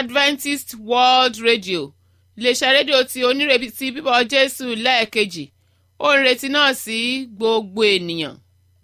adventist world radio iléeṣẹ́ rédíò tí onírètí bíbọ̀ jésù lẹ́ẹ̀kejì ó ń retí náà sí gbogbo ènìyàn.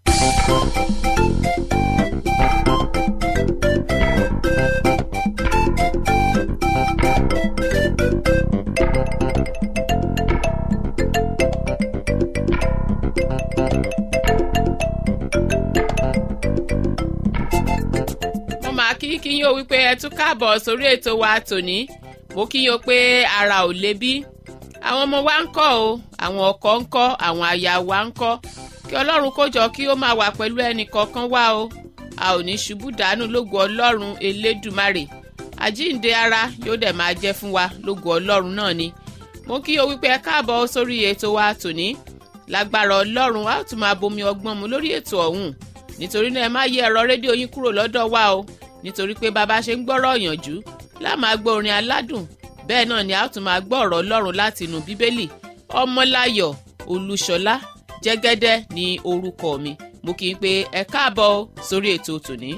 mo máa kí kí yín o wípé ẹ tún káàbọ̀ sórí ètò wa tòní mo kí yín o pé ara ò le bí àwọn ọmọ wa ń kọ́ o àwọn ọkọ ń kọ́ àwọn aya wa ń kọ́ kí ọlọ́run kó jọ kí ó máa wà pẹ̀lú ẹnì kọ̀ọ̀kan wa o a ò ní ṣubú dànù lógo ọlọ́run elédùmarè àjíǹde ara yóò dẹ̀ máa jẹ́ fún wa lógo ọlọ́run náà ni mo kí o wípé ẹ káàbọ̀ sórí ètò wa tòní lágbára ọlọ́run a ó tún máa bomi ọgbọ́n mu lórí ètò ọ̀hún nítorí náà ẹ má yí ẹ̀rọ rédíò yín kúrò lọ́dọ̀ wa o nítorí pé bàbá ṣe ń gbọ́rọ̀ ọ̀yànjú láà máa gbọ́ orin aládùn bẹ́ẹ̀ náà ni a ó tún máa gbọ́ ọ̀rọ̀ ọlọ́run láti inú bíbélì ọmọláyọ̀ olúṣọlá jẹ́gẹ́dẹ́ ní orúkọ mi mo kì í pé ẹ káàbọ̀ sórí ètò tòní.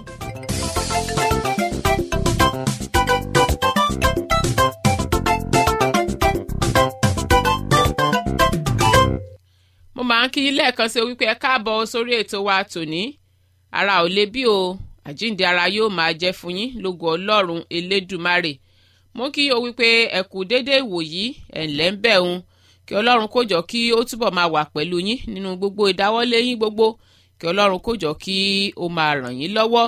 mo máa ń kí yín lẹ́ẹ̀kan sí wípé ẹ káàbọ̀ sórí ètò wa tòní ara ò le bí o àjíǹde ara yóò máa jẹ́ fún yín lógo ọlọ́run elédùmarè mo kí o wípé ẹ kú déédéé ìwòyí ẹ̀ ǹlẹ́ ń bẹ̀ ń kí ọlọ́run kó jọ kí ó túbọ̀ máa wà pẹ̀lú yín nínú gbogbo ìdáwọ́lé yín gbogbo kí ọlọ́run kó jọ kí ó máa ràn yín lọ́wọ́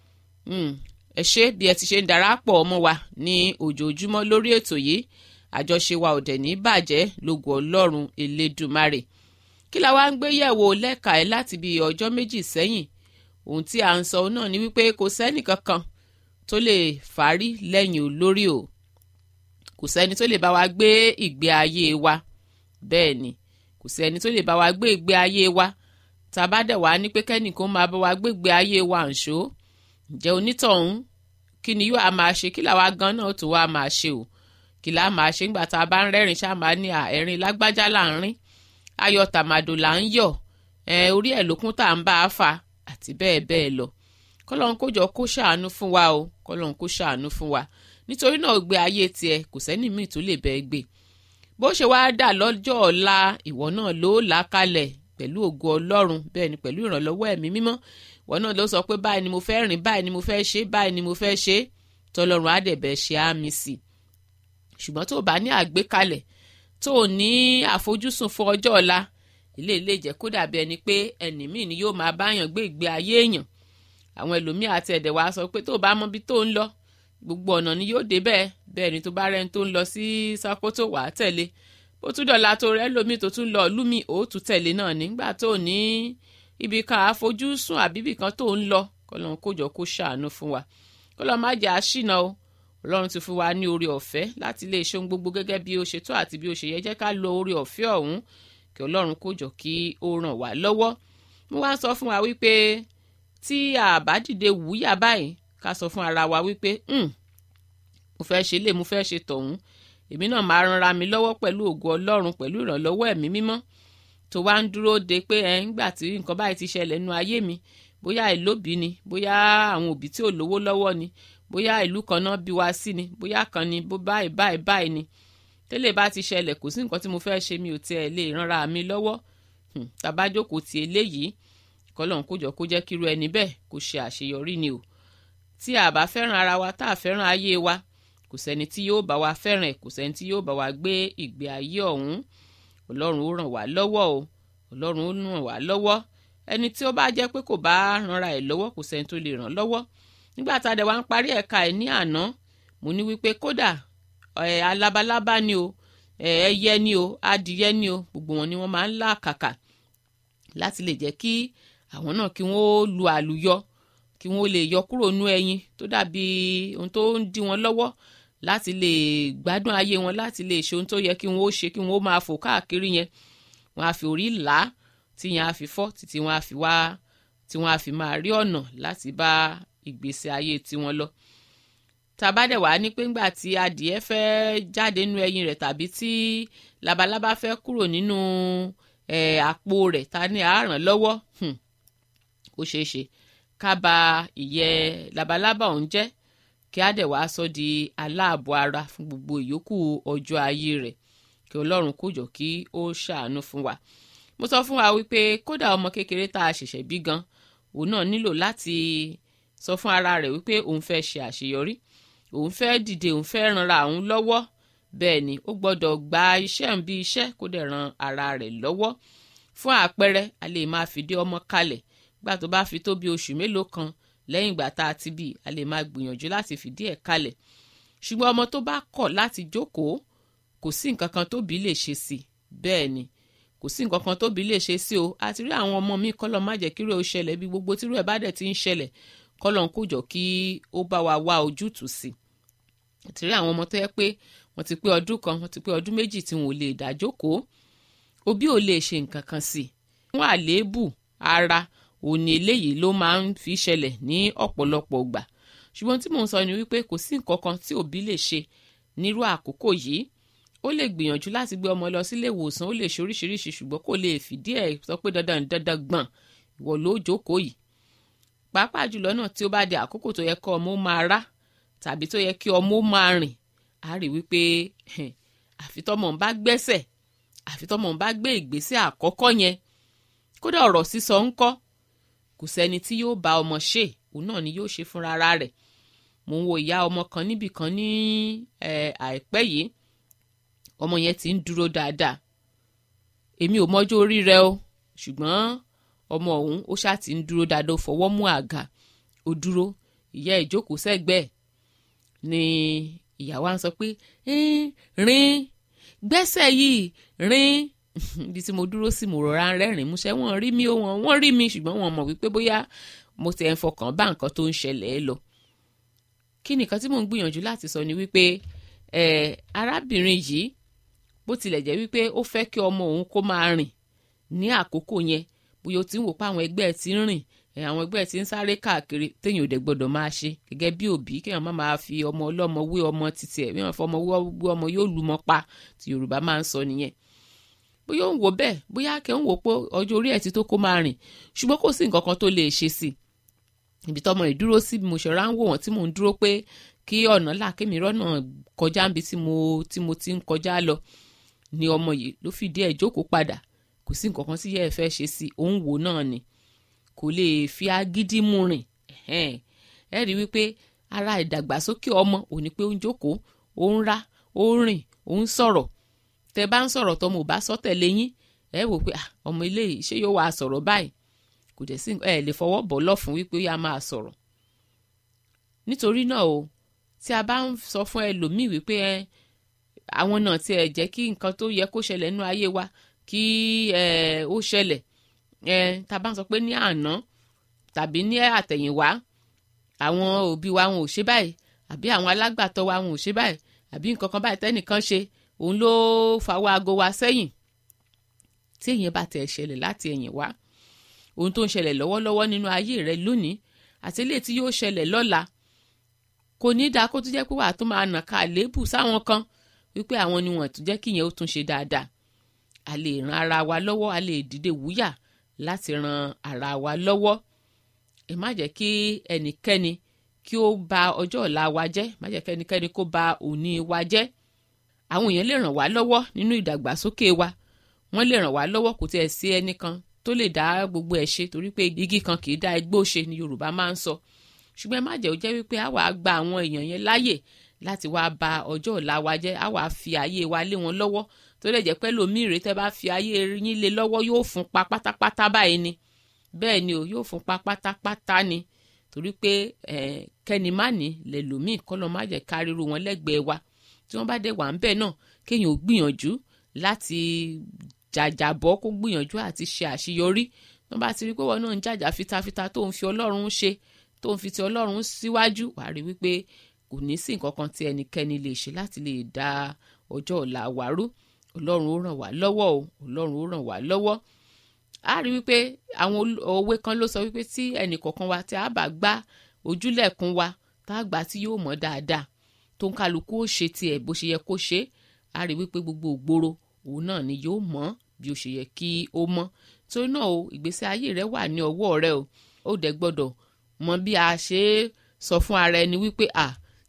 ẹ ṣé bí ẹ ti ṣe ń darapọ̀ mọ́ wa ní ojoojúmọ́ lórí ètò yìí àjọṣe wa ò dẹ̀ ní bàjẹ́ lógo ọlọ́run elédùmarè kí la wá ń gbé yẹ̀wò lẹ́ka ẹ̀ láti bí ọjọ́ méjì sẹ́yìn ohun tí à ń sọ náà ni wípé kò sẹ́nì kankan tó lè fárí lẹ́yìn olórí o kò sẹ́ni tó lè bá wa gbé ìgbé ayé wa bẹ́ẹ̀ ni kò sẹ́ni tó lè bá wa gbé ìgbé ayé wa tá a bá dẹ̀ wá ní pé kẹ́nìkan máa bá wa gbé ìgbé ayé wa ǹṣó ǹjẹ́ onítọ̀hún kí ni yóò á máa ṣe kí làwa gan náà tó wá máa ṣe o kí là á máa ṣe nígbà tá a bá ń rẹ́rìn ṣáà máa ní ẹ̀rín lágbájá là ń rín ayọ̀ tàmàdò là ń yọ̀ orí ẹ̀ lókun tá à ń bá a fà àti bẹ́ẹ̀ bẹ́ẹ̀ lọ kọ́lọ́n kó jọ kó ṣàánú fún wa o kọ́lọ́n kó ṣàánú fún wa nítorí náà gbé ayé tiẹ̀ kò sẹ́ni míì tó lè bẹ́ẹ̀ gbé bó ṣe wá dà lọ́jọ́ ọ̀la ìwọ náà ló là kalẹ̀ pẹ̀lú ògo ọlọ́run bẹ́ẹ̀ ni pẹ̀lú ìrànlọ́wọ́ ẹ̀mí mímọ́ ìwọ náà ló sọ pé báyìí ni mo fẹ́ rìn báyìí ni mo fẹ́ ṣe báyìí ni mo fẹ́ ṣe tọlọ́run á dẹ̀ bẹ́ẹ̀ ṣe á mi sí ṣùgbọ́n tó o bá ní àgbékalẹ̀ tó o ní àfojúsùn fún ọjọ́ ọ̀la ilé ilé jẹ́ kó dàbí ẹni pé ẹnì míì ni yóò máa báyàn gbé ìgbé ayé èèyàn àwọn ẹlòmíì àti ẹ̀dẹ̀ wa sọ pé tó o bá mọ bí tó ń lọ gbogbo ọ̀nà ni yóò dé bẹ́ẹ̀ bẹ́ẹ̀ ni tó bá rẹ́ni tó ń lọ sí Sókótó wà á tẹ̀lé bó tún dọ̀la tó rẹ́ lómi tó tún lọ lúmi ó tún tẹ̀lé náà nígbà tó ní ibi kan àfojúsùn àbíbì kan tó ń lọ kọ́lọ́n kó jọ kó ṣàánú fún wa kọ́lọ́n má jẹ́ àṣìnà o ọlọ́run ti fún wa ní oore ọ̀fẹ́ láti lè ṣe ohun gbogbo gẹ́gẹ́ bí ó ṣe tó àti bí ó ṣe yẹ jẹ́ ká lo oore ọ̀fẹ́ ọ̀hún kí ọlọ́run kó jọ kí ó ràn wá lọ́wọ́ mo wá sọ fún wa wípé tí a bá dìde wúyà báyìí ká sọ fún ara wa wípé mo fẹ́ ṣe lè mo fẹ́ ṣe tọ̀hún èmi náà máa ranra mi lọ́wọ́ pẹ̀lú ògo ọlọ́run pẹ̀lú ìrànlọ́wọ́ ẹ̀mí mímọ́ tó wá ń dúró de pé ẹ ń gbà tí nǹkan báyìí ti ṣẹlẹ̀ nínú ayé mi bóyá ìlóbì ni bóyá àwọn òbí tí ò lówó lọ́wọ́ ni bóyá ìlú kan náà bí wa sí ni bóyá kan ni bó báyìí báyìí báyìí ni tẹ́lẹ̀ bá ti ṣẹlẹ̀ kò sí nǹkan tí mo fẹ́ ṣe mi ò tiẹ̀ lè ranra mi lọ́wọ́ tàbájókòó ti eléyìí kọ́lọ́n kó jọ kó jẹ́ kíru ẹni bẹ́ẹ̀ kó ṣe àṣeyọrí ni o tí a bá fẹ́ràn ara wa tá a fẹ́ràn ayé wa kò sẹ́ni tí yóò bá wa fẹ́ràn ẹ̀ kò sẹ́ni tí yóò bá wa gbé ìgbé ayé ọ̀hún ọlọ́run ó ràn wá lọ́wọ́ o ọlọ́run ó ràn wá lọ́wọ́ ẹni tí ó bá jẹ́ pé kò bá ranra ẹ̀ lọ́wọ́ kò sẹ́ni tó lè ràn lọ́wọ́ nígbà tá a dẹ̀ wá ń parí ẹ̀ka ẹ̀ ní àná mo ní wípé kódà ẹ̀ alábalábá ni o ẹyẹ ni o adìyẹ ni o gbogbo wọn ni wọ́n máa ń là kàkà láti lè jẹ́ kí àwọn náà kí wọ́n lu àlùyọ kí wọ́n lè yọ kúrò nú ẹyin tó dàbí ohun tó ń dí wọn lọ́wọ́ láti lè gbádùn ayé wọn láti lè ṣe ohun tó yẹ kí wọ́n ó ṣe kí wọ́n ó máa fò káàkiri yẹn wọ́n á fi orí là á tí yẹn á fi fọ́ títí wọ́n á fi wá tí wọ́n á fi máa rí ọ̀nà láti bá ìgbésí ayé tiwọn lọ tàbá dẹ̀ wá ní pé ńgbà tí adìẹ fẹ́ jáde nínú ẹyin rẹ̀ tàbí tí labalábá fẹ́ kúrò nínú àpò rẹ̀ ta ni àárán lọ́wọ́ ó ṣeé ṣe ká ba ìyẹ́ labalábá ọ̀hún jẹ́ kí á dẹ̀ wá sọ di aláàbọ̀ ara fún gbogbo ìyókù ọjọ́ ayé rẹ̀ kí ọlọ́run kó jọ kí ó ṣàánú fún wa mo sọ fún wa wípé kódà ọmọ kékeré tá a ṣẹ̀ṣẹ̀ bí gan òun náà nílò láti sọ fún ara rẹ̀ wípé òun fẹ́ ṣe àṣeyọrí òun fẹ́ dìde òun fẹ́ ranra òun lọ́wọ́ bẹ́ẹ̀ ni ó gbọ́dọ̀ gba iṣẹ́ ń bí iṣẹ́ kó dẹ̀ ran ara rẹ̀ lọ́wọ́ fún àpẹẹrẹ a lè máa fìdí ọmọ kalẹ̀ gbà tó bá fi tó bí oṣù mélòó kan lẹ́yìn ìgbà tá a ti bí a lè máa gbìyànjú láti fìdí ẹ̀ kalẹ̀ ṣùgbọ́n ọmọ tó bá kọ̀ láti jókòó kò sí nǹkan kan tóbi lè ṣe sí bẹ́ẹ̀ ni kò sí nǹkan kan tóbi lè ṣe sí o àti rí àwọn ọmọ mi kọ́lọ́ má jẹ́ kíró ṣẹlẹ̀ bí gbogbo tírú ẹ̀ bá dẹ̀ ti ń ṣẹlẹ̀ kọ́lọ́ ń kójọ kí ó bá wa wá ojútùú sí àti rí àwọn ọmọ tó yẹ pé wọ́n ti pé ọdún kan wọ́n ti pé ọdún méjì tí wọn ò lè dá jókòó òbí ò lè ṣe nǹkan kan sí fún àléébù ara òní eléyìí ló máa ń fi ṣẹlẹ̀ ní ọ̀pọ̀lọpọ̀ gbà ṣùgbọ́n tí mò ń sọ ni wípé kò sí nǹkan kan tí òbí lè ṣe nírú àkókò yìí ó lè gbìyànjú láti gbé ọmọ lọ sílé ìwòsàn ó lè ṣe oríṣiríṣi ṣùgbọ́n kò lè fìdí ẹ̀ sọ pé dandan dandan gbọ̀n ìwọ ló jókòó yìí pàápàá jùlọ náà tí ó bá di àkókò tó yẹ kí ọmọ ó máa rá tàbí tó yẹ kí ọmọ ó máa rìn á rí wípé àfi tọmọ ń bá gbẹ́sẹ̀ àfi tọmọ ń bá gbé ìgbésẹ̀ àkọ́kọ́ yẹn kódà ọ̀rọ̀ sísọ ń kọ́ kò sẹ́ni tí yóò bá ọmọ ṣe òun náà ni yóò ṣe fúnra rẹ̀ mò ń wo ìyá ọmọ kan níbì kan ní àìpẹ́ yìí ọmọ yẹn ti ń dúró dáadáa èmi ò mọjọ́ orí rẹ̀ o ṣùgbọ́n ọmọ ọ̀hún ó ṣáà ti ń dúró dáadáa ó fọwọ́ mú àga ó dúró ìyá ẹ̀ jókòó sẹ́gbẹ̀ẹ́ ni ìyá wa ń sọ pé rìn gbẹ́sẹ̀ yìí rìn ibi tí mo dúró sí mo rọra ń rẹ́rìn músẹ́ wọ́n rí mi ó wọ́n wọ́n rí mi ṣùgbọ́n wọ́n mọ̀ wípé bóyá mo ti ẹ̀ ń fọkàn bá nǹkan tó ń ṣẹlẹ̀ ẹ lọ. kí nìkan tí mò ń gbìyànjú láti sọ ni wípé arábìnrin yìí bó tilẹ̀ jẹ́ wípé ó fẹ́ kí ọmọ òun kó máa rìn ní àkókò yẹn bóyá ó ti ń wò pé àwọn ẹgbẹ́ ẹ̀ ti ń rìn àwọn ẹgbẹ́ ẹ̀ ti ń sáré káàkiri téèyàn ò dẹ̀ gbọ́dọ̀ máa ṣe gẹ́gẹ́ bí òbí kéèyàn má máa fi ọmọ ọlọ́mọ wé ọmọ títí ẹ̀ bí wọ́n fọmọ wé ọmọ yóò lu mọ́ pa tí Yorùbá máa ń sọ nìyẹn bóyá ó ń wò bẹ́ẹ̀ bóyá kẹ́ ń wò pé ọjọ́ orí ẹ̀ ti tó kó máa rìn ṣùgbọ́n kò sí nǹkan kan tó lè ṣe sí ibi tọmọ ìdúró sí bí mo ṣe ráńwò wọn tí mò ń dúró pé kí ọ̀nà là kémi rọ́nà kọjá níbi tí mo tí mo ti ń kọjá lọ ni ọmọ yìí ló fìdí ẹ̀ jókòó padà kò sí nǹkan kan tí yẹ́ ẹ fẹ́ ṣe sí òun wò náà ni kò lè fi agídí mú rìn ẹ rí wípé ara ìdàgbàsókè ọmọ ò ní pé ó ń jókòó ó ń rá ó ń rìn ó ń sọ̀rọ̀ tẹ bá ń sọ̀rọ̀ tọmọ ò bá sọ tẹ̀lé yín ẹ wò pé ọmọ ilé yìí ṣé yóò wá sọ̀rọ̀ báyìí kò dẹ̀ sí ẹ lè fọwọ́ bọ̀ lọ́fun wípé ó yá máa sọ̀rọ̀ nítorí náà o tí a bá ń sọ fún ẹlòmíì wípé ẹ àwọn náà tí ẹ jẹ́ kí nǹkan tó yẹ kó ṣẹlẹ̀ nínú ayé wa kí ẹ ó ṣẹlẹ̀ ẹ tá a bá ń sọ pé ní àná tàbí ní àtẹ̀yìnwá àwọn òbí wa wọn ò ṣe báyìí àbí àwọn alágbàtọ́ wa wọn ò ṣe báyìí àbí nǹkan kan báyìí tẹ́nìkan ṣe òun ló fàwọ́ aago wa sẹ́yìn tí èèyàn bá tẹ̀ ṣẹlẹ̀ láti ẹ̀yìn wá ohun tó ń ṣẹlẹ̀ lọ́wọ́lọ́wọ́ nínú ayé rẹ lónìí àti eléyìí tí yóò ṣẹlẹ̀ lọ́la kò ní dáa kó tún jẹ́ pé wàá tún máa nà ká àléébù sáwọn kan wípé àwọn ni wọ́n tún jẹ́ kíyẹn ó tún ṣe dáadáa a lè ran ara wa lọ́wọ́ a lè dìde wúyà láti ran ara wa lọ́wọ́ ẹ má jẹ́ kí ẹnikẹ́ni kí ó ba ọjọ́ ọ̀la wa jẹ́ má jẹ́ kí ẹnikẹ́ni kó ba òní wa jẹ́ àwọn èèyàn lè ràn wá lọ́wọ́ nínú ìdàgbàsókè wa wọ́n lè ràn wá lọ́wọ́ kò tiẹ̀ sí ẹnìkan tó lè dá gbogbo ẹ̀ ṣe torí pé igi kan kì í dá igbó ṣe ni Yorùbá máa ń sọ ṣùgbọ́n ẹ má jẹ́ ó jẹ́ wípé àwa gba àwọn èèyàn yẹn láàyè láti wá ba ọjọ́ ọ̀la wa jẹ́ àwa fi ayé wa lé wọn lọ́wọ́ tó lè jẹ́ pé lómìnire tẹ́ bá fi ayé yín lé lọ́wọ́ yóò fún pa pátápátá báyìí ni bẹ́ẹ̀ ni o yóò fún pa pátápátá ni torí pé kẹ́ni má ní lè lòmíì kọ́lọ́ má jẹ́ káríru wọn lẹ́gbẹ̀ẹ́ wa tí wọ́n bá dé wà ń bẹ̀ náà kéèyàn ò gbìyànjú láti jàjàbọ́ kó gbìyànjú àti ṣe àṣeyọrí wọ́n bá ti rí pé wọn náà ń jàjà fitafita tó ń fi ọlọ́run ṣe tó ń fi ti ọlọ́run síwájú wàá rí wípé kò ní sí nǹkan kan tí ẹnikẹ́ni lè ṣe láti lè dá ọjọ́ ọ̀la wa rú ọlọ́run ó ràn wá lọ́wọ́ o ọlọ́run ó ràn wá lọ́wọ́ a rí wípé àwọn òwe kan ló sọ wípé tí ẹnì kọ̀ọ̀kan wa tí a bá gbá ojúlẹ̀kùn wa tá a gbà tí yóò mọ̀ dáadáa tó ń kálukú ó ṣe tiẹ̀ bó ṣe yẹ kó ṣe a rí wípé gbogbo ògbóró òun náà ni yóò mọ̀ bí ó ṣe yẹ kí ó mọ̀ torí náà o ìgbésí ayé rẹ wà ní ọwọ́ rẹ o ó dẹ̀ gbọ́dọ̀ mọ bí a ṣe é sọ fún ara ẹni wípé à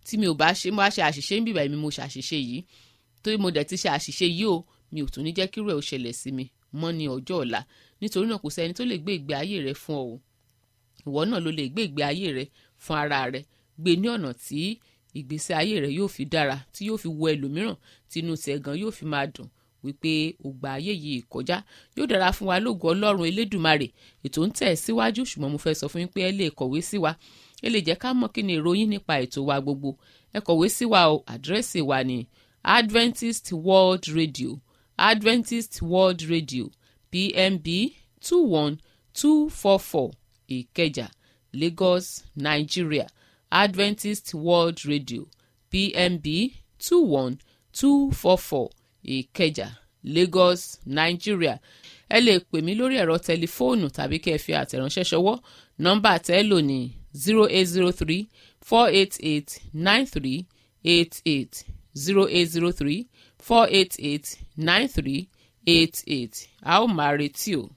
tí mi ò bá ṣe mo bá ṣe àṣìṣe ń bìbà mi mo ṣàṣìṣe yìí torí mo dẹ̀ ti ṣe àṣìṣe yìí o mi ò tún ní jẹ́ kí irú ẹ̀ ó ṣẹlẹ̀ sí mi mọ́ ní ọjọ́ ọ̀la nítorí náà kò sẹ́ni tó lè gbé ìgbé ayé rẹ fún ọ o ìwọ náà ló lè gbé ìgbé ayé rẹ fún ara rẹ gbé ní ọ̀nà tí ìgbésí ayé rẹ yóò fi dára tí yóò fi wọ ẹlòmíràn tí inú tiẹ̀ gan yóò fi máa dùn wípé ògbà ayé yìí kọjá yóò dára fún wa lógo ọlọ́run elédùmarè ètò ń tẹ̀ síwájú ṣùgbọ́n mo fẹ́ sọ fún yín pé ẹ lè kọ̀wé sí wa ẹ lè jẹ́ ká mọ̀ kí ni ìròyìn nípa ètò wa gbogbo ẹ kọ̀wé sí wa o àdírẹ́sì wa ní Adventist World Radio Adventist World Radio PMB two one two four four Ìkẹjà Lagos Nigeria Adventist World Radio PMB two one two four four Ìkẹjà Lagos Nigeria ẹ lè pè mí lórí ẹ̀rọ tẹlifóònù tàbí kẹ́ ẹ fi àtẹ̀ránṣẹ́ ṣọwọ́ nọ́mbà tẹ́ ẹ lò ní zero eight zero three four eight eight nine three eight eight zero eight zero three four eight eight nine three eight eight a ó máa retí o.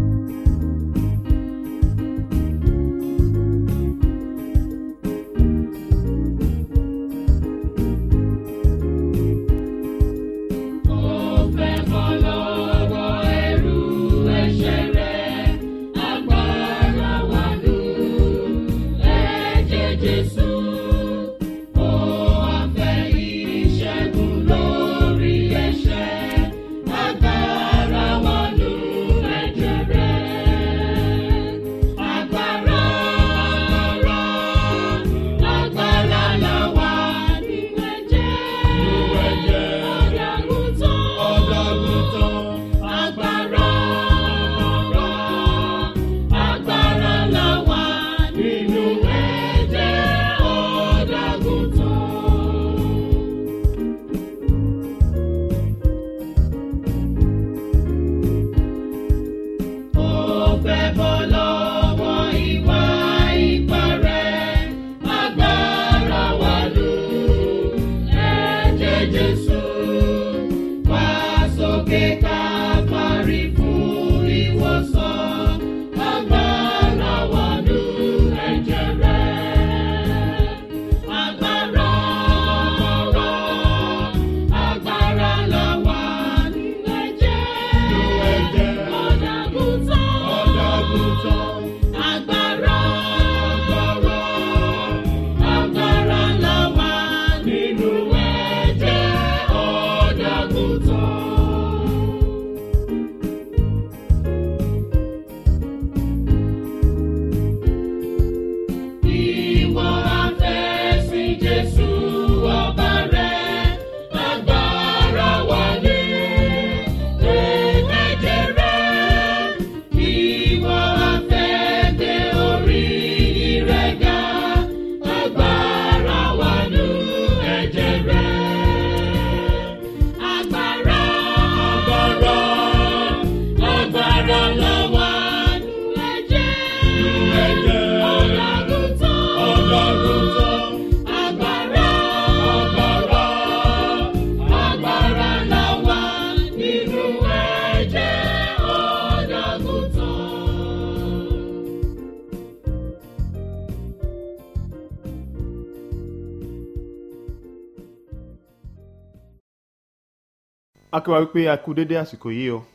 a kí wa wípé a kú dédé àsìkò yìí o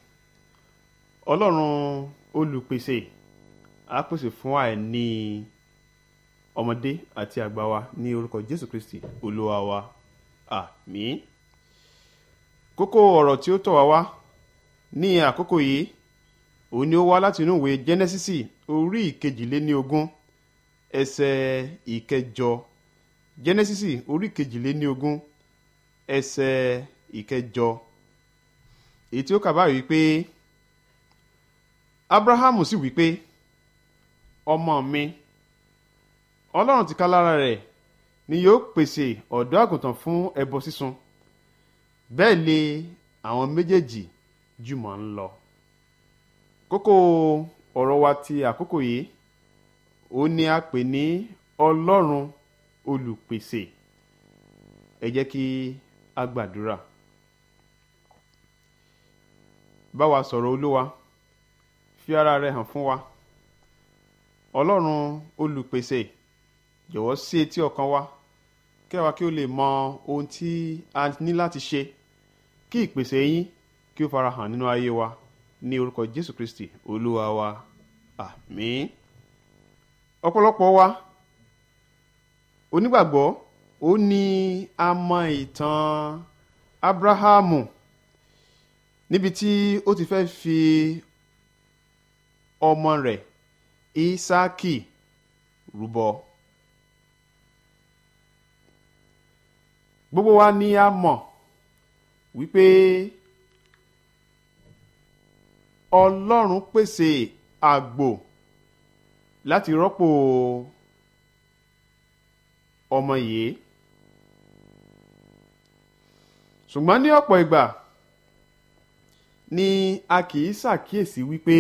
ọlọ́run olùpèsè á pèsè fún àìní ọmọdé àti àgbà wa ní orúkọ jésù kristi olúwa wa àmín kókó ọ̀rọ̀ tí ó tọ̀ wá wá ní àkókò yìí òun ni ó wá láti inú ìwé jẹ́nẹ́sísì orí ìkejìléníogún ẹsẹ̀ ìkẹjọ jẹ́nẹ́sísì orí ìkejìléníogún ẹsẹ̀ ìkẹjọ èyí tí ó kà báyìí wípé abrahamu sì wípé ọmọ mi ọlọ́run ti ká lára rẹ̀ ni yóò pèsè ọ̀dọ́ àgùntàn fún ẹbọ sísun bẹ́ẹ̀ lé àwọn méjèèjì jùmọ̀ ń lọ kókó ọ̀rọ̀ wa ti àkókò yìí ó ní a pè ní ọlọ́run olùpèsè ẹ jẹ́ kí a gbàdúrà bá wa sọ̀rọ̀ olúwa fi ara rẹ hàn fún wa ọlọ́run olùpèsè jọ̀wọ́ sí etí ọkàn wa kẹwàá kí o lè mọ ohun tí a ní láti ṣe kí ìpèsè yín kí ó farahàn nínú ayé wa ní orúkọ jésù kristi olúwa wa àmín ọ̀pọ̀lọpọ̀ wa onígbàgbọ́ ó ní a mọ ìtàn abrahamu níbi tí ó ti fẹ́ fi ọmọ rẹ̀ isaki rúbọ gbogbo wa ni a mọ̀ wípé ọlọ́run pèsè àgbò láti rọ́pò ọmọ yìí ṣùgbọ́n ní ọ̀pọ̀ ìgbà ni a kì í ṣàkíyèsí wípé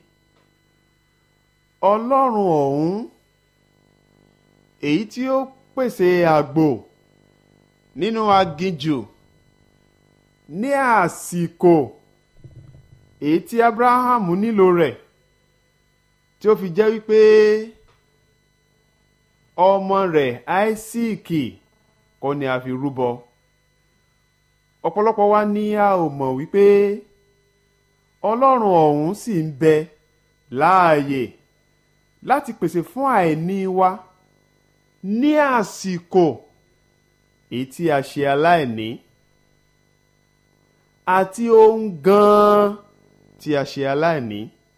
ọlọ́run ọ̀hún èyí tí ó pèsè àgbò nínú aginjù ní àsìkò èyí tí abrahamu nílò rẹ̀ tí ó fi jẹ́ wípé ọmọ rẹ̀ áísíìkì kọ́ ni a fi rúbọ ọ̀pọ̀lọpọ̀ wa ní a ò mọ̀ wípé ọlọ́run ọ̀hún sì ń bẹ láàyè láti pèsè fún àìní wa ní àsìkò èyí tí a ṣe aláìní àti ohun gan-an tí a ṣe aláìní.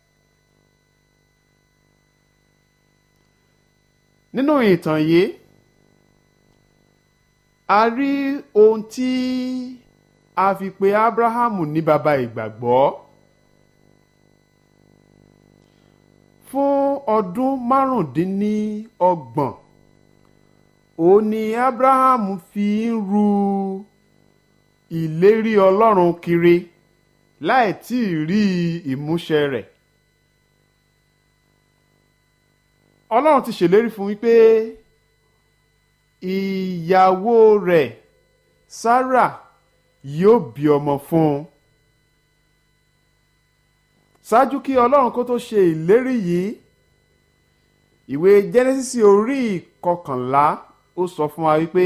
nínú ìtàn yìí a rí ohun tí a fi pe abrahamu ní baba ìgbàgbọ́ fún ọdún márùndínlọ́gbọ̀n òun ni abrahamu fi ń ru ìlérí ọlọ́run kiri láì tí ì rí ìmúṣẹ rẹ̀ ọlọ́run ti ṣèlérí fún wípé ìyàwó rẹ̀ sarah yóò bí ọmọ fún un ṣáájú kí ọlọ́run kó tó ṣe ìlérí yìí ìwé jẹ́nẹ́sísì orí ìkọkànlá ó sọ fún wa wípé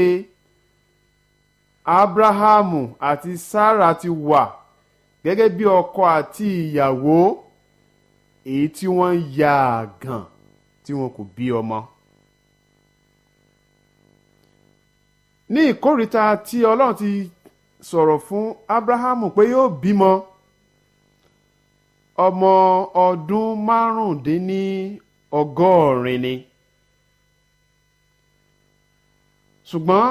abrahamu àti sarah ti wà gẹ́gẹ́ bí ọkọ àti ìyàwó èyí tí wọ́n ń ya àgàn tí wọn kò bí ọmọ. ní ìkórìíta tí ọlọ́run ti sọ̀rọ̀ fún abrahamu pé yóò bímọ ọmọ ọdún márùndínní ọgọ́rin ni ṣùgbọ́n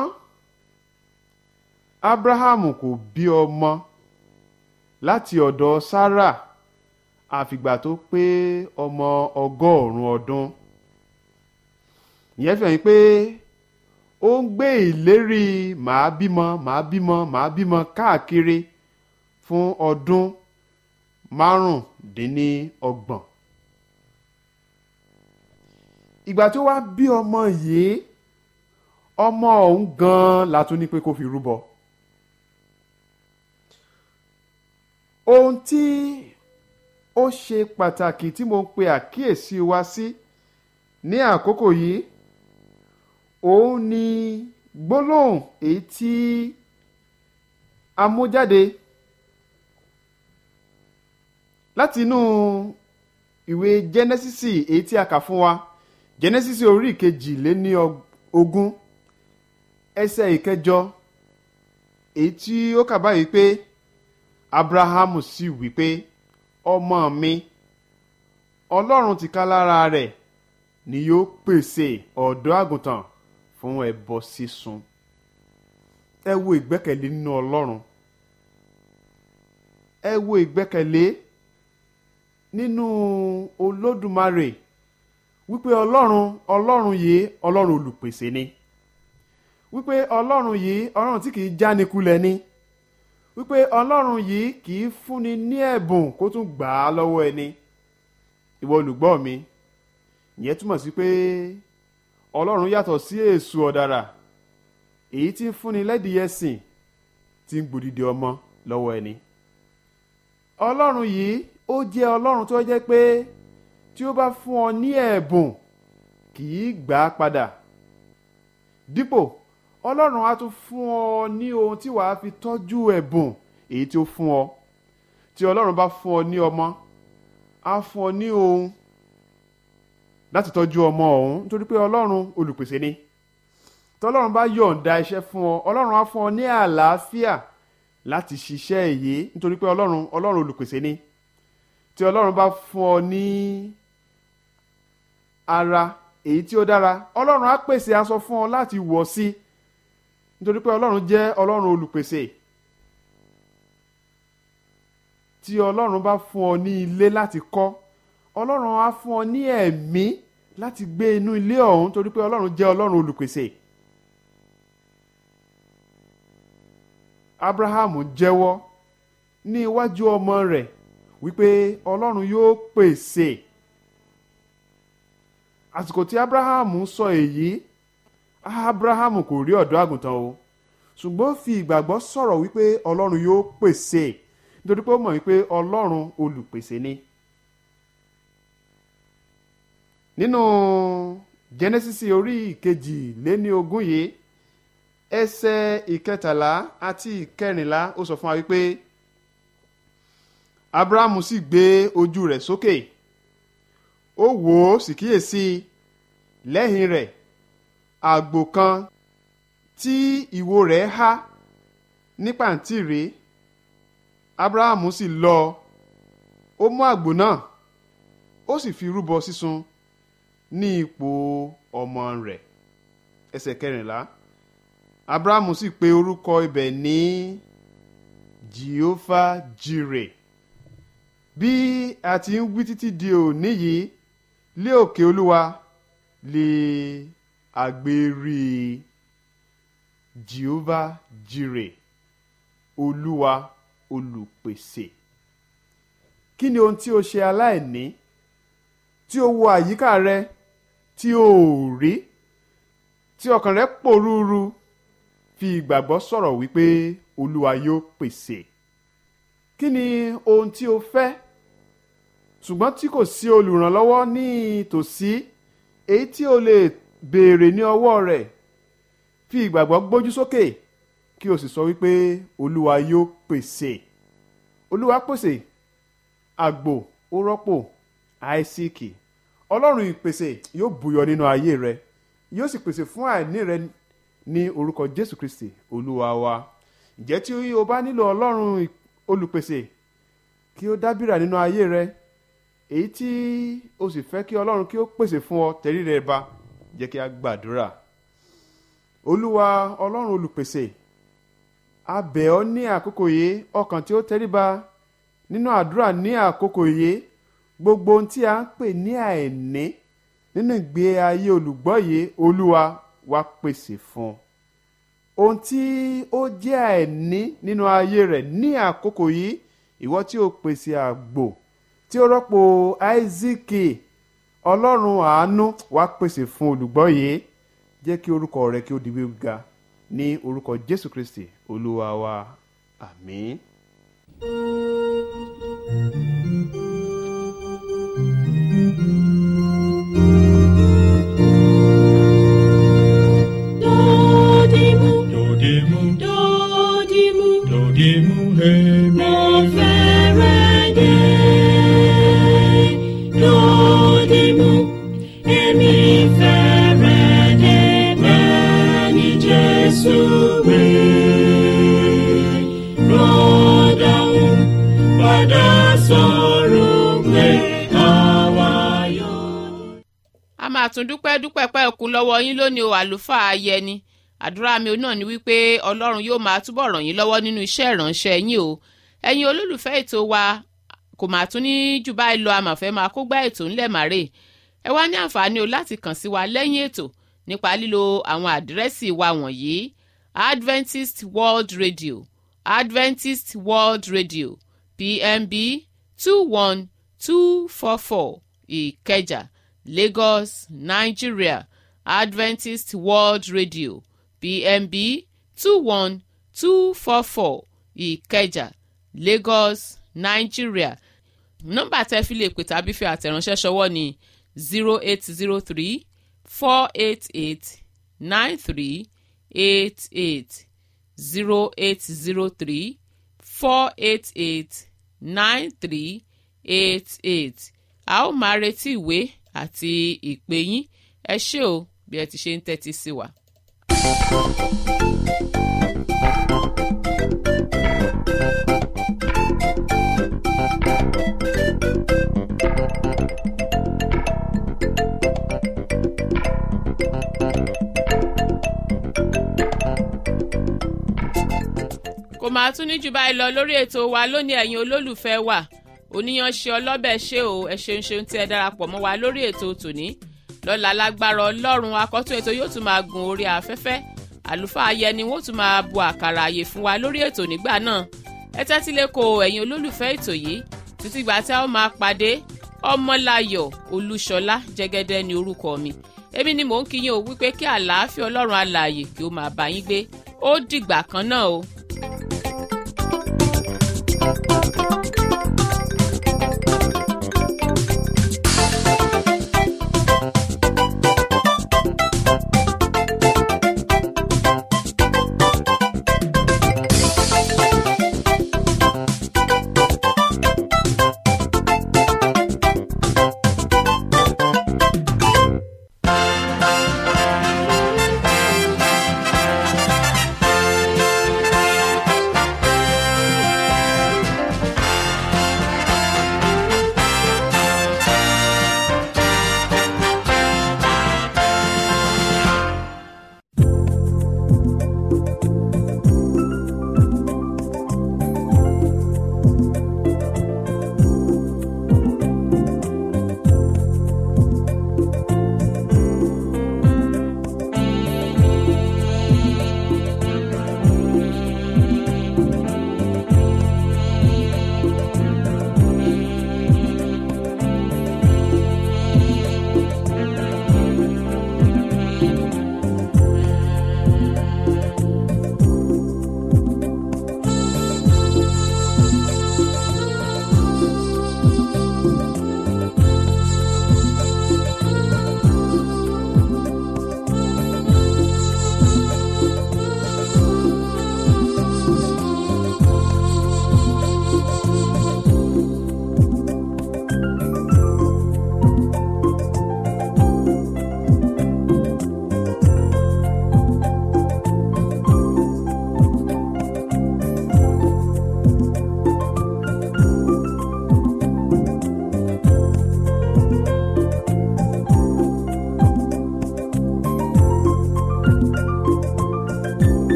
abrahamu kò bí ọmọ láti ọ̀dọ̀ sarah àfìgbà tó pé ọmọ ọgọ́rùn-ún ọdún ìyẹn fi hàn pé ó ń gbé ìlérí màá bímọ màá bímọ màá bímọ káàkiri fún ọdún márùndínlọ́gbọ̀n ìgbà tó wá bí ọmọ yìí ọmọ ọ̀hún gan-an la tún ní pé kó fi rúbọ ohun tí ó ṣe pàtàkì tí mo ń pe àkíyèsí wa sí ní àkókò yìí òun ni gbólóhùn èyí tí a mú jáde láti inú ìwé jẹ́nẹ́sísì èyí tí a kà fún wa jẹ́nẹ́sísì orí ìkejì lé ní ogún ẹsẹ̀ ìkẹjọ èyí tí ó kà báyìí pé abrahamu sì wí pé ọmọ mi ọlọ́run ti ká lára rẹ̀ ni yóò pèsè ọ̀dọ́ àgùntàn fún ẹbọ sísun ẹ wo ìgbẹ́kẹ̀lé nínú ọlọ́run ẹ wo ìgbẹ́kẹ̀lé nínú olódùmarè wípé ọlọ́run ọlọ́run yìí ọlọ́run olùpèsè ni wípé ọlọ́run yìí ọlọ́run tí kìí jánikulẹ̀ ni wípé ọlọ́run yìí kìí fúnni ní ẹ̀bùn kó tún gbà á lọ́wọ́ ẹni ìwọ olùgbọ́ mi ìyẹn túmọ̀ sí pé ọlọ́run yàtọ̀ sí èṣù ọ̀dàrà èyí tí ń fúnni lẹ́dìí ẹ̀sìn tí ń gbòdìdì ọmọ lọ́wọ́ ẹni ọlọ́run yìí ó jẹ́ ọlọ́run tó jẹ́ pé tí ó bá fún ọ ní ẹ̀bùn kì í gbà á padà dípò ọlọ́run á tún fún ọ ní ohun tí wàá fi tọ́jú ẹ̀bùn èyí tí ó fún ọ tí ọlọ́run bá fún ọ ní ọmọ á fún ọ ní ohun láti tọ́jú ọmọ ọ̀hún nítorí pé ọlọ́run olùpèsè ni tọ́lọ́run bá yọ̀ǹda iṣẹ́ fún ọ ọlọ́run á fún ọ ní àlàáfíà láti ṣiṣẹ́ èyí nítorí pé ọlọ́run ọlọ́run olùpèsè ni tí ọlọ́run bá fún ọ ní ara èyí tí ó dára ọlọ́run á pèsè aṣọ fún ọ láti wọ̀ sí nítorí pé ọlọ́run jẹ́ ọlọ́run olùpèsè tí ọlọ́run bá fún ọ ní ilé láti kọ́ ọlọ́run á fún ọ ní ẹ̀mí láti gbé inú ilé ọ̀hún torí pé ọlọ́run jẹ́ ọlọ́run olùpèsè. abraham jẹ́wọ́ ní iwájú ọmọ rẹ̀ wípé ọlọ́run yóò pèsè àsìkò tí abraham sọ èyí abraham kò rí ọ̀dọ́ àgùntàn o ṣùgbọ́n ó fi ìgbàgbọ́ sọ̀rọ̀ wípé ọlọ́run yóò pèsè nítorí pé ó mọ̀ wípé ọlọ́run olùpèsè ni. nínú genesis orí ìkejì lé ní ogún yìí ẹsẹ̀ ìkẹtàlá àti ìkẹrìnlá ó sọ fún wa wípé abrahamu sì gbé ojú rẹ̀ sókè ó wò ó sì kíyèsí lẹ́yìn rẹ̀ àgbò kan tí ìwo rẹ̀ há ní pàǹtírí abrahamu sì lọ ó mú àgbò náà ó sì fi rúbọ sísun ní ipò ọmọ rẹ̀ ẹsẹ̀ kẹrìnlá abrahamu sì pe orúkọ ibẹ̀ ní jehovah jireh bí a ti ń wí títí di òní yìí lé òkè olúwa lè àgbèrè jehovah jireh olúwa olùpèsè kí ni ohun tí o ṣe aláìní tí o wo àyíká rẹ tí o ò rí tí ọkàn rẹ pòrúurú fi ìgbàgbọ́ sọ̀rọ̀ wípé olúwa yóò pèsè kí ni ohun tí o fẹ́ ṣùgbọ́n tí kò sí olùrànlọ́wọ́ ní tòsí èyí tí o lè béèrè ní ọwọ́ rẹ̀ fi ìgbàgbọ́ gbójú sókè kí o sì sọ wípé olúwa yóò pèsè olúwa pèsè àgbò ó rọ́pò àìsíkì ọlọ́run ìpèsè yóò bùyọ nínú ayé rẹ yóò sì pèsè fún àìní rẹ ní orúkọ jésù kristi olúwa wa ǹjẹ́ tí o bá nílò ọlọ́run olùpèsè kí ó dábìrà nínú ayé rẹ èyí tí o sì fẹ́ kí ọlọ́run kí ó pèsè fún ọ tẹ̀rí rẹ ba jẹ́ kí a gbàdúrà olúwa ọlọ́run olùpèsè a bẹ̀ ọ́ ní àkókò yìí ọkàn tí ó tẹríba nínú àdúrà ní àkókò yìí gbogbo ohun tí a ń pè ní àìní nínú ìgbé ayé olùgbọ́ yìí olúwa wá pèsè fún un ohun tí ó jẹ́ àìní nínú ayé rẹ̀ ní àkókò yìí ìwọ tí ó pèsè àgbò tí ó rọ́pò áísíkì ọlọ́run àánú wá pèsè fún olùgbọ́ yìí jẹ́ kí orúkọ rẹ kí ó di wíwúga ní orúkọ jésù kristi olúwa wa àmín. Dodimu, Dodimu, dodimu, dodimu, hemi. mo fẹ́rẹ̀ dé. Dodimu, èmi fẹ́rẹ̀ dé bẹ́ẹ̀ ni Jésù wí. Rọ́dàún padà sọ̀rọ̀ pé àwa yóò. a máa tún dúpẹ́ dúpẹ́ pẹ́ òkun lọ́wọ́ yín lónìí o àlùfáà ayẹni àdúrà mi náà ni wípé ọlọ́run yóò máa túbọ̀ ràn yín lọ́wọ́ nínú iṣẹ́ ìránṣẹ́ yín o ẹ̀yin olólùfẹ́ ètò wa kò máa tún ní jù báyìí lọ àmọ̀fẹ́ máa kó gbá ètò ńlẹ̀ màrè ẹ wá ní àǹfààní o láti kàn sí wa lẹ́yìn ètò nípa lílo àwọn àdírẹ́sì wa wọ̀nyí adventist world radio adventist world radio pmb two one two four four ìkẹjà lagos nigeria adventist world radio pmb two one two four four ìkẹjà lagos nigeria nọ́mbà tẹ́ fi lè pè tàbí fi àtẹ̀ránṣẹ́ ṣọwọ́ ní zero eight zero three four eight eight nine three eight eight zero eight zero three four eight eight nine three eight eight a ó máa retí ìwé àti ìpè yín ẹ ṣé o bí ẹ ti ṣe ń tẹ́tí sí wa. kò máa tún ní jù báyìí lọ lórí ètò wa lónìí ẹ̀yin olólùfẹ́ wa oníyanṣe ọlọ́bẹ̀ ṣé o ẹ ṣeun ṣeun tí ẹ darapọ̀ mọ́ wa lórí ètò tòní lọ́la lágbára ọlọ́run akọ́tún ètò yóò tún máa gun orí afẹ́fẹ́ àlùfáà ayẹni wọ́n tún máa bu àkàrà àyè fún wa lórí ètò nígbà náà ẹ tẹ́tí lé ko ẹ̀yin olólùfẹ́ ètò yìí títí gbà tí a ó máa pàdé ọmọláyọ̀ olúṣọlá jẹ́gẹ́dẹ́ ní orúkọ mi èmi ni mò ń kíyìn o wípé kí àlàáfíà ọlọ́run alààyè kí ó máa bá yín gbé ó dìgbà kan náà o. thank you